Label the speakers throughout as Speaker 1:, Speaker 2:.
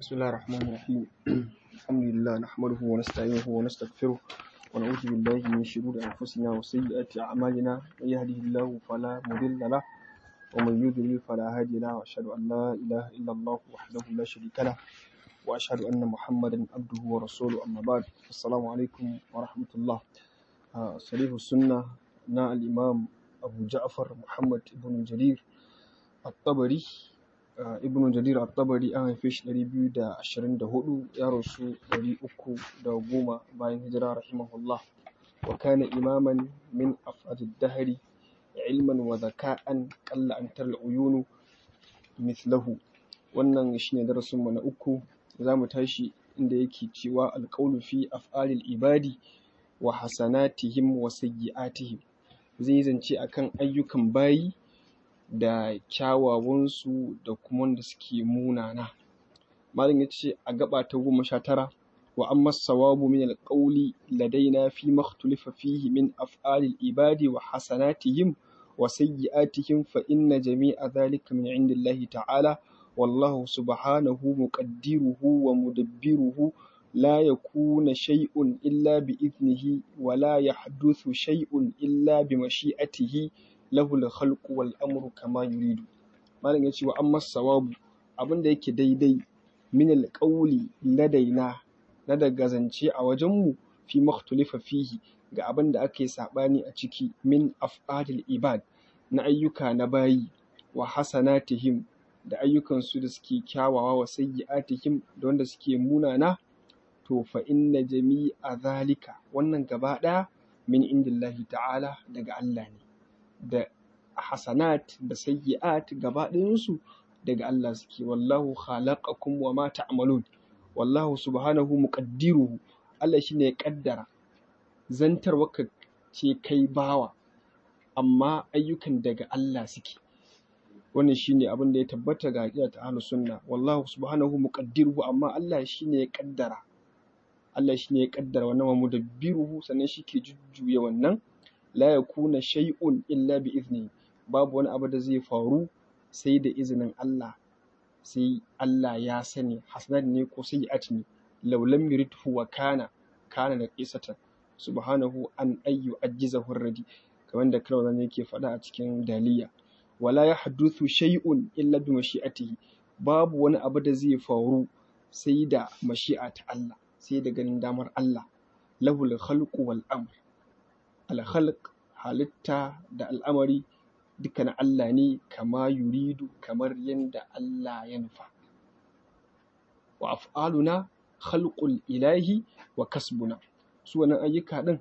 Speaker 1: بسم الله الرحمن الرحيم الحمد لله نحمده ونستعينه ونستغفره ونعوذ بالله من شرور أنفسنا وسيئات أعمالنا من يهده الله فلا مضل له ومن يضلل فلا هادي له وأشهد أن لا إله إلا الله وحده لا شريك له وأشهد أن محمدا عبده ورسوله أما بعد السلام عليكم ورحمة الله آه، صريح السنة نا الإمام أبو جعفر محمد بن جرير الطبري Uh, ibnu jarir at-tabari an haife shi 224 ya rasu 310 bayan hijira rahimahullah wa kana imaman min afadid dahri ilman wa zaka'an qalla an tar uyunu mithlahu wannan shine darasin mu na uku zamu tashi inda yake cewa alqawlu fi af'alil ibadi wa hasanatihim wa sayyi'atihim zai zance akan ayyukan bayi da kyawawansu da kuma wanda suke munana malam ya ce a gaba ta goma sha tara wa amma sawabu min alqawli ladaina fi makhtulifa fihi min af'alil ibadi wa hasanatihim wa sayyi'atihim fa inna jami'a dhalika min indillahi ta'ala wallahu subhanahu muqaddiruhu wa mudabbiruhu لا يكون شيء إلا بإذنه ولا يحدث شيء إلا بمشيئته lahul khalqu wal amru kama yuridu malam yace wa amma sawabu abinda yake daidai min al qawli ladaina na daga zance a wajen mu fi makhtulifa fihi ga abinda ake sabani a ciki min af'alil ibad na ayyuka na bayi wa hasanatihim da ayyukan su da suke kyawawa wa sayyi'atihim da wanda suke munana to fa inna jami'a zalika wannan gaba daya min indillahi ta'ala daga Allah ne da hasanat da sayyi'at gaba ɗayansu daga Allah suke wallahu khalaqakum wa ma ta'malun wallahu subhanahu muqaddiruhu Allah shine ya kaddara zantarwa ka ce kai bawa amma ayyukan daga Allah suke wannan shine abin da ya tabbata ga aqida ta ahlus sunna wallahu subhanahu muqaddiruhu amma Allah shine ya kaddara Allah shine ya kaddara wannan wa mudabbiruhu sannan shi ke jujjuya wannan la yakuna shay'un illa bi izni babu wani abu da zai faru sai da izinin Allah sai Allah ya sani hasanat ne ko sayyi'at ne law lam yuridhu wa kana kana da qisatan subhanahu an ayyu ajjizahu radi kamar da kalmar yake faɗa a cikin daliya wala yahduthu shay'un illa bi mashi'atihi babu wani abu da zai faru sai da mashi'a ta Allah sai da ganin damar Allah lahul khalqu wal amr alhalq halitta da al'amari duka na Allah ne kama yuridu kamar yadda Allah ya nufa wa af'aluna khalqul ilahi wa kasbuna su wannan ayyuka din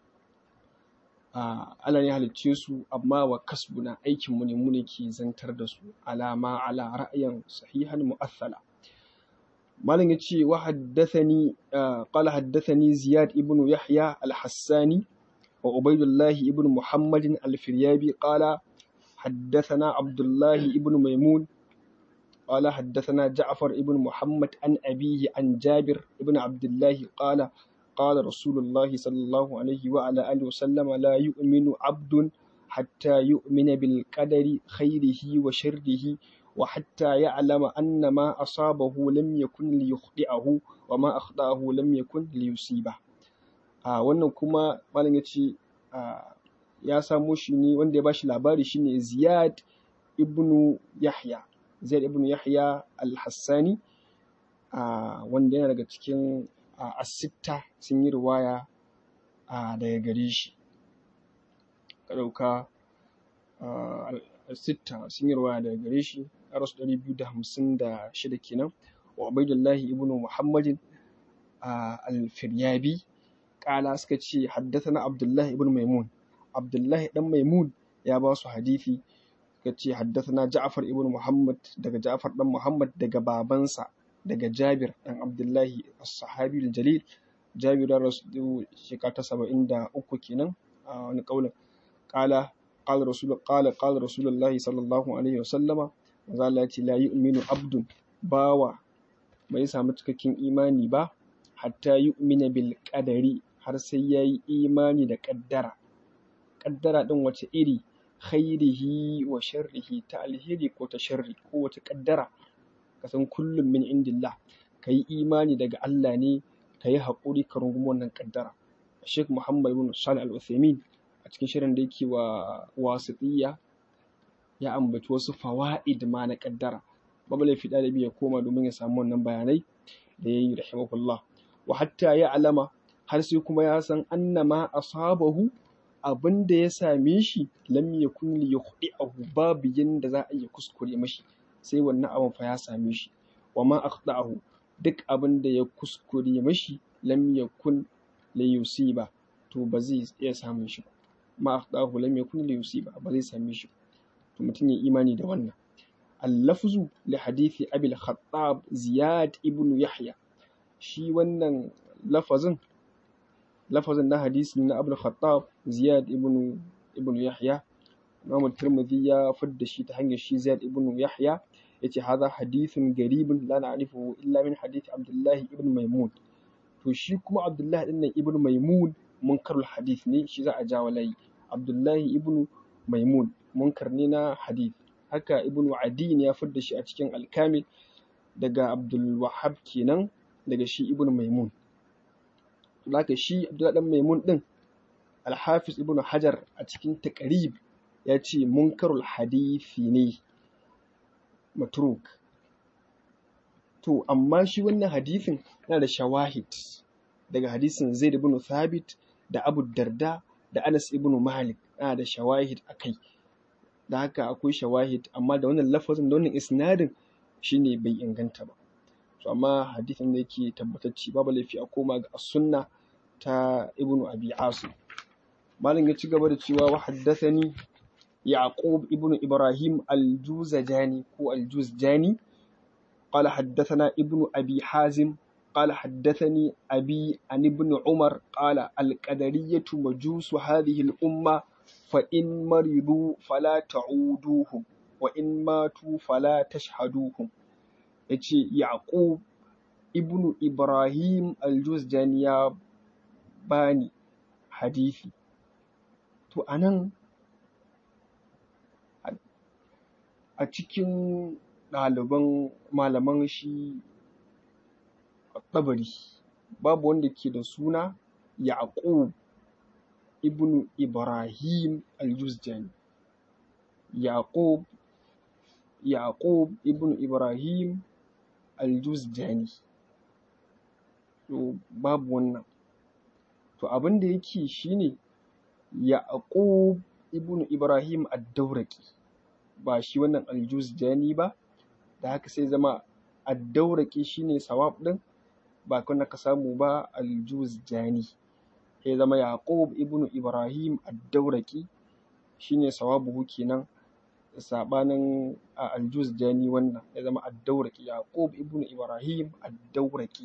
Speaker 1: Allah ne halicce su amma wa kasbuna aikin mu ne mu ne ke zantar da su alama ala ra'ayin sahihan mu'assala malam yace wa haddathani qala haddathani ziyad ibnu yahya al-hassani وعبيد الله ابن محمد الفريابي قال حدثنا عبد الله ابن ميمون قال حدثنا جعفر ابن محمد عن أبيه عن جابر ابن عبد الله قال قال رسول الله صلى الله عليه وعلى آله وسلم لا يؤمن عبد حتى يؤمن بالقدر خيره وشره وحتى يعلم أن ما أصابه لم يكن ليخطئه وما أخطأه لم يكن ليصيبه a wannan kuma malam ya ce ya samo shi ne wanda ya bashi labari shine ziyad ibnu yahya ziyad ibnu yahya al-hassani wanda yana daga cikin asitta sun yi riwaya daga gare shi ka ɗauka sitta sun yi riwaya daga gare shi a rasu ɗari biyu da hamsin da shida kenan wa ubaidullahi ibnu muhammadin al-firyabi kala suka ce haddathana Abdullahi ibn Maimun Abdullahi dan Maimun ya ba su hadisi suka ce haddathana Ja'far ibn Muhammad daga Ja'far dan Muhammad daga babansa daga Jabir dan Abdullahi as-sahabi al-jalil Jabir da rasul shekara ta 73 kenan a wani kaulin kala qala rasul qala qala rasulullahi sallallahu alaihi wasallama manzo Allah ya ce la yu'minu abdun bawa bai samu cikakken imani ba hatta yu'mina bil qadari har sai ya yi imani da ƙaddara ƙaddara ɗin wace iri khairihi wa sharrihi ta alheri ko ta sharri ko wata ƙaddara ka san kullum min indillah ka yi imani daga Allah ne ka yi haƙuri ka rungumi wannan ƙaddara Sheikh Muhammad bin Salih Al-Uthaymeen a cikin shirin da yake wa wasiƙiyya ya ambaci wasu fawa'id ma na ƙaddara babu laifi ɗalibi ya koma domin ya samu wannan bayanai da ya yi rahimahullah wa hatta ya alama har sai kuma ya san annama asabahu abin da ya same shi lam yakun li yukhdi'ahu babu yanda za a iya kuskure mashi sai wannan abin fa ya same shi wa ma akhta'ahu duk abin da ya kuskure mashi lam yakun li yusiba to ba zai iya samun shi ba ma akhta'ahu lam yakun li yusiba ba zai same shi to mutum ya imani da wannan اللفظ لحديث أبي الخطاب زياد ابن يحيى shi wannan lafazin lafazin na hadisi na Abdul Khattab Ziyad ibn ibn Yahya Imam Tirmidhi ya fadda shi ta hanyar shi Ziyad ibn Yahya yace hadha hadithun garibun la na'rifuhu illa min hadith Abdullah ibn Maimun to shi kuma Abdullah din nan ibn Maimun munkarul hadith ne shi za a ja walai Abdullah ibn Maimun munkar ne na hadith haka ibn Adin ya fadda shi a cikin Al-Kamil daga Abdul Wahhab kenan daga shi ibn Maimun Laka shi Abdullah dan Maimun din Al-Hafiz Ibn Hajar a cikin Taqrib ya ce munkarul hadithi ne matruk. To amma shi wannan hadithin yana da shawahid daga hadisin Zaid ibn Thabit da Abu Darda da Anas ibn Malik yana da shawahid akai. Da haka akwai shawahid amma da wannan lafazin da wannan isnadin shine bai inganta ba. to amma hadisin da yake tabbatacce babu laifi a koma ga sunna ta ibnu abi asim malam ya ci gaba da cewa wa haddathani yaqub ibnu ibrahim al-juzajani ko al-juzjani قال حدثنا ابن أبي حازم قال حدثني أبي عن ابن عمر قال القدرية مجوس هذه الأمة فإن مرضوا فلا تعودوهم وإن ماتوا فلا تشهدوهم ya ce yaƙub ibnu ibrahim aljuzjani ya bani hadithi to a nan a cikin ɗaliban malaman shi ɗabari babu wanda ke da suna yaƙub ibnu ibrahim aljuzjani yaƙub yaƙub ibnu ibrahim aljuzjani to babu wannan to abin da yake shine yaqub ibnu ibrahim ad-dawraqi ba shi wannan aljuzjani ba da haka sai zama ad-dawraqi shine sawab din ba kana ka samu ba aljuzjani sai zama yaqub ibnu ibrahim ad-dawraqi shine sawabuhu kenan sabanin aljuzjani wannan ya zama ad-dawraqi yaqub ibnu ibrahim ad-dawraqi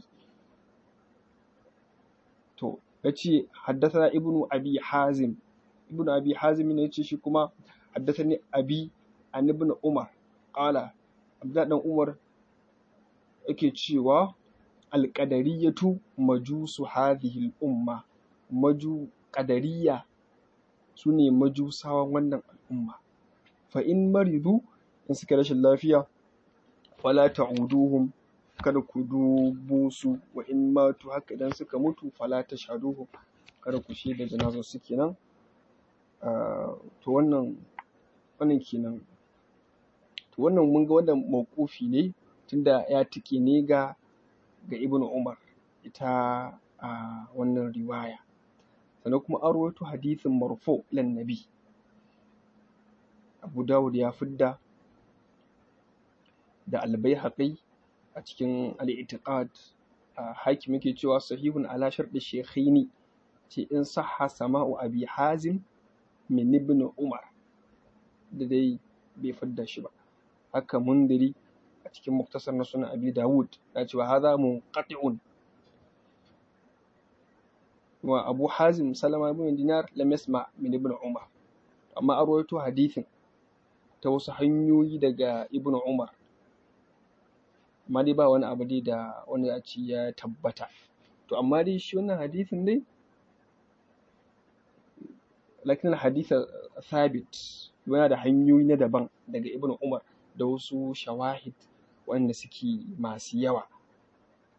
Speaker 1: to yace haddathana ibnu abi hazim ibnu abi hazim ne yace shi kuma haddathani abi an ibn umar qala abdullah dan umar yake cewa alqadariyatu majusu hadhihi al-umma maju qadariyya sune majusawan wannan al'umma fa in maridu in suka rashin lafiya fala ta'uduhum kada ku dubo su wa in matu haka idan suka mutu fala tashhaduhum kada ku shaida janazar su kenan to wannan wannan kenan to wannan mun ga wannan mawqufi ne tunda ya tike ne ga ga Ibn Umar ita a wannan riwaya sannan kuma an rawaito hadithin marfu ilan nabi Abu Dawud ya fidda da Al-Baihaqi a cikin Al-I'tiqad hakim yake cewa sahihun ala sharɗi shaykhaini ce in sahha sama'u Abi Hazim min Ibn Umar da dai bai fidda shi ba haka mundiri a cikin muktasar na sunan Abi Dawud ya ce wa hadha munqati'un wa Abu Hazim Salama ibn Dinar lam yasma min Ibn Umar amma an rawaito hadithin ta wasu hanyoyi daga Ibn Umar amma dai ba wani abu dai da wani a ci ya tabbata to amma dai shi wannan hadithin dai lakin haditha thabit yana da hanyoyi na daban daga Ibn Umar da wasu shawahid wanda suke masu yawa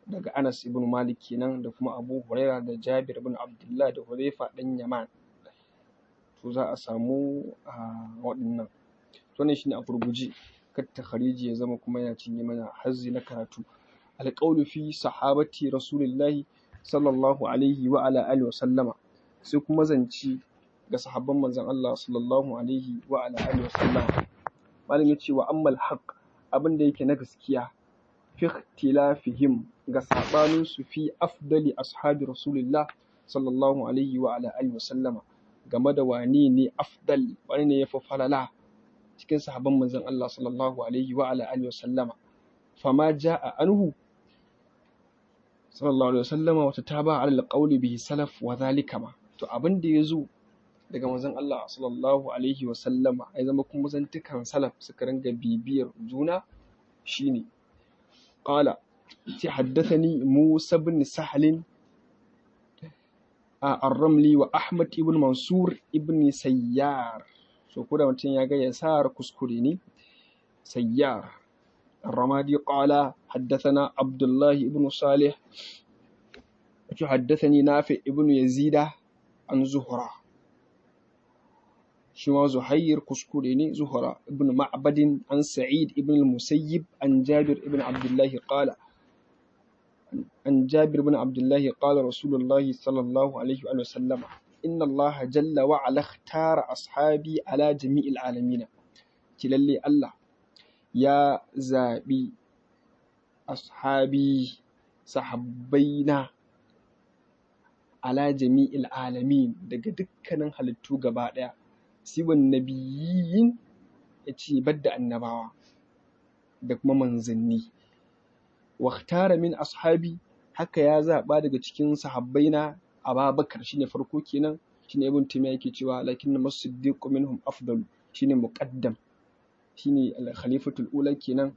Speaker 1: daga Anas ibn Malik kenan da kuma Abu Huraira da Jabir ibn Abdullah da Hudhaifa dan Yaman to za a samu waɗannan wannan shine a gurguje kar takhariji ya zama kuma yana cinye mana hazzi na karatu alqawlu fi sahabati rasulillahi sallallahu alaihi wa ala alihi wa sallama sai kuma zance ga sahabban manzon Allah sallallahu alaihi wa ala alihi wa sallama malam yace wa ammal haqq abin da yake na gaskiya fi ikhtilafihim ga sabanin su fi afdali ashabi rasulillah sallallahu alaihi wa ala alihi wa sallama game da wane ne afdal wane ne yafi falala cikin sahabban manzon Allah sallallahu alaihi wa ala alihi wa sallama fama jaa anhu sallallahu alaihi wa sallama wata taba ala alqawli bihi salaf wa dhalika ma to abin da yazo daga manzon Allah sallallahu alaihi wa sallama ai zama kuma zantukan salaf suka ringa bibiyar juna shine qala ce haddathani Musa bin Sahlin الرملي وأحمد ابن منصور ابن سيار so ko da mutum ya ga yasar kuskure ne sayyar الرمادي قال حدثنا عبد الله ابن صالح حدثني نافع ابن يزيد عن زهرة شما زهير كسكوريني زهرة ابن معبد عن سعيد ابن المسيب عن جابر ابن عبد الله قال عن جابر بن عبد الله قال رسول الله صلى الله عليه وسلم إن الله جل وعلا اختار أصحابي على جميع العالمين كلالي الله يا زابي أصحابي صحبينا على جميع العالمين daga dukkanin halittu gaba ɗaya siwan nabiyin ya ce badda annabawa da kuma manzanni waktara min ashabi haka ya zaɓa daga cikin sahabbaina ababakar shine farko kenan shine ibn taymiya yake cewa lakinna masiddiqu minhum afdalu shine muqaddam shine al-khalifatul ula kenan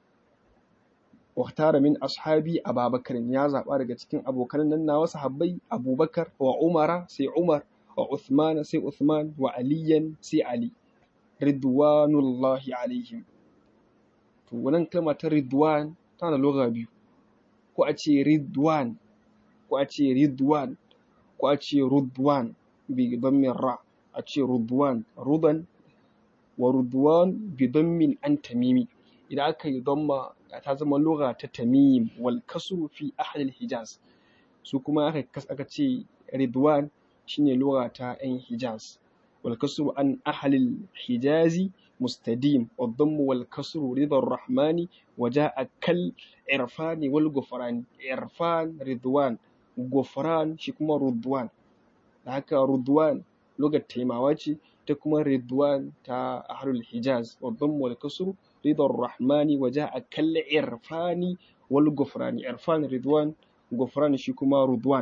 Speaker 1: waktara min ashabi ababakar ya zaɓa daga cikin abokan nan nawa sahabbai abubakar wa umara sai umar wa uthman sai uthman wa aliyan sai ali ridwanullahi alaihim to wannan kalma ta ridwan tana lugha biyu ko a ce ridwan ko a ce ridwan ko a ce rudwan bi dammin ra a ce rudwan rudan wa rudwan bi dammin an tamimi idan aka yi damma ta zama lugha ta tamim wal kasru fi ahli hijaz su kuma aka aka ce ridwan shine lugha ta yan hijaz wal kasru an ahli hijazi مستديم والضم والكسر رضا الرحمن وجاء كالعرفان والغفران عرفان رضوان غفران شكما رضوان هكا رضوان لغة تيماواتي تكما رضوان تا أهل الحجاز والضم والكسر رضا الرحمن وجاء كالعرفان والغفران عرفان رضوان غفران شكما رضوان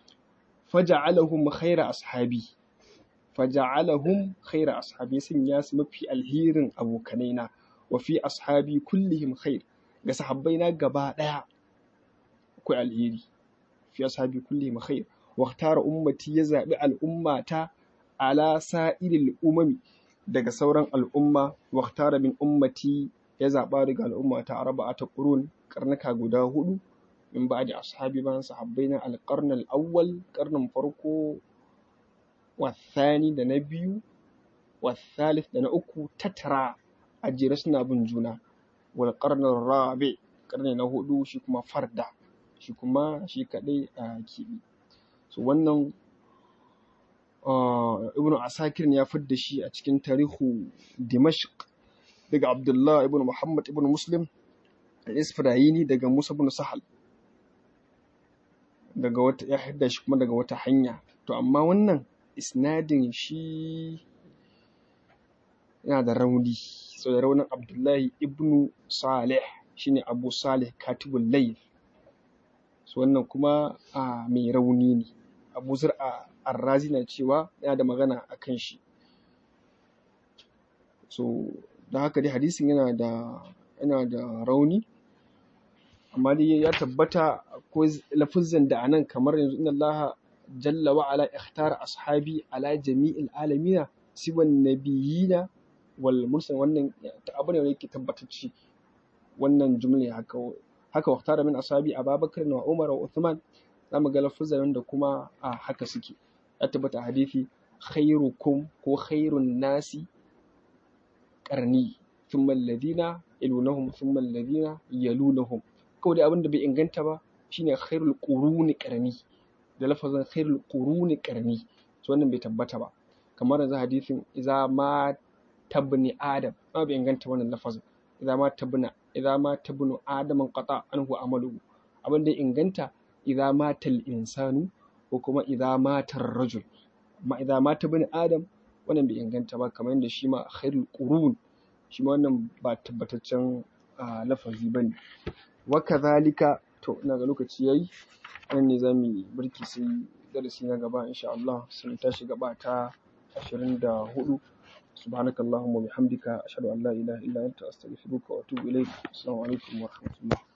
Speaker 1: فجعلهم خير أصحابي faja'alahum khaira ashabi sun ya su mafi alherin abokanaina wa fi ashabi kullihim khair ga sahabbaina gaba daya akwai alheri fi ashabi kullihim khair wa tara ummati ya zabi al'ummata ala sa'iril umami daga sauran al'umma wa tara min ummati ya zaba daga al'ummata arba'ata qurun karnaka guda hudu min ba'di ashabi ban sahabbaina al-qarn al-awwal qarnin farko والثاني da na biyu والثالث da na uku tattara a jere suna bin juna wal qarnar rabi karni na hudu shi kuma farda shi kuma shi kadai a kibi so wannan ibnu asakir ya fidda shi a cikin tarihu dimashq daga abdullah ibnu muhammad ibnu muslim al-isfirayini daga musa ibn sahal daga wata ya hidda shi kuma daga wata hanya to amma wannan isnadin shi yana da rauni so da raunin abdullahi ibnu salih shine abu salih katibul layl so wannan kuma a mai rauni ne abu zur'a arrazi na cewa yana da magana a kan shi so da haka dai hadisin yana da yana da rauni amma dai ya tabbata ko lafuzan da anan kamar yanzu inna allaha jalla wa ala ikhtara ashabi ala jami'il alamina siwan nabiyina wal mursal wannan abu ne yake tabbatacce wannan jumla haka haka waqtara min ashabi ababakar wa umar wa uthman zamu ga lafuzan da kuma a haka suke ya tabbata hadisi khairukum ko khairun nasi qarni thumma alladhina yalunahum thumma alladhina yalunahum kawai dai abin da bai inganta ba shine khairul quruni qarni da lafazin khairul quruni qarni to wannan bai tabbata ba kamar yanzu hadisin idza ma tabni adam ma bai inganta wannan lafazin idza ma tabna idza ma tabnu adaman qata anhu amaluhu abin da inganta idza matal insanu ko kuma idza matar rajul amma idza mata bin adam wannan bai inganta ba kamar yadda shi ma khairul qurun shi ma wannan ba tabbataccen lafazi bane wa kadhalika to ina ga lokaci yayi nan ne zamu yi birki sai darasi na gaba insha Allah sai tashi gaba ta 24 subhanakallahumma wa bihamdika ashhadu an la ilaha illa anta astaghfiruka wa atubu ilaik assalamu alaikum wa rahmatullah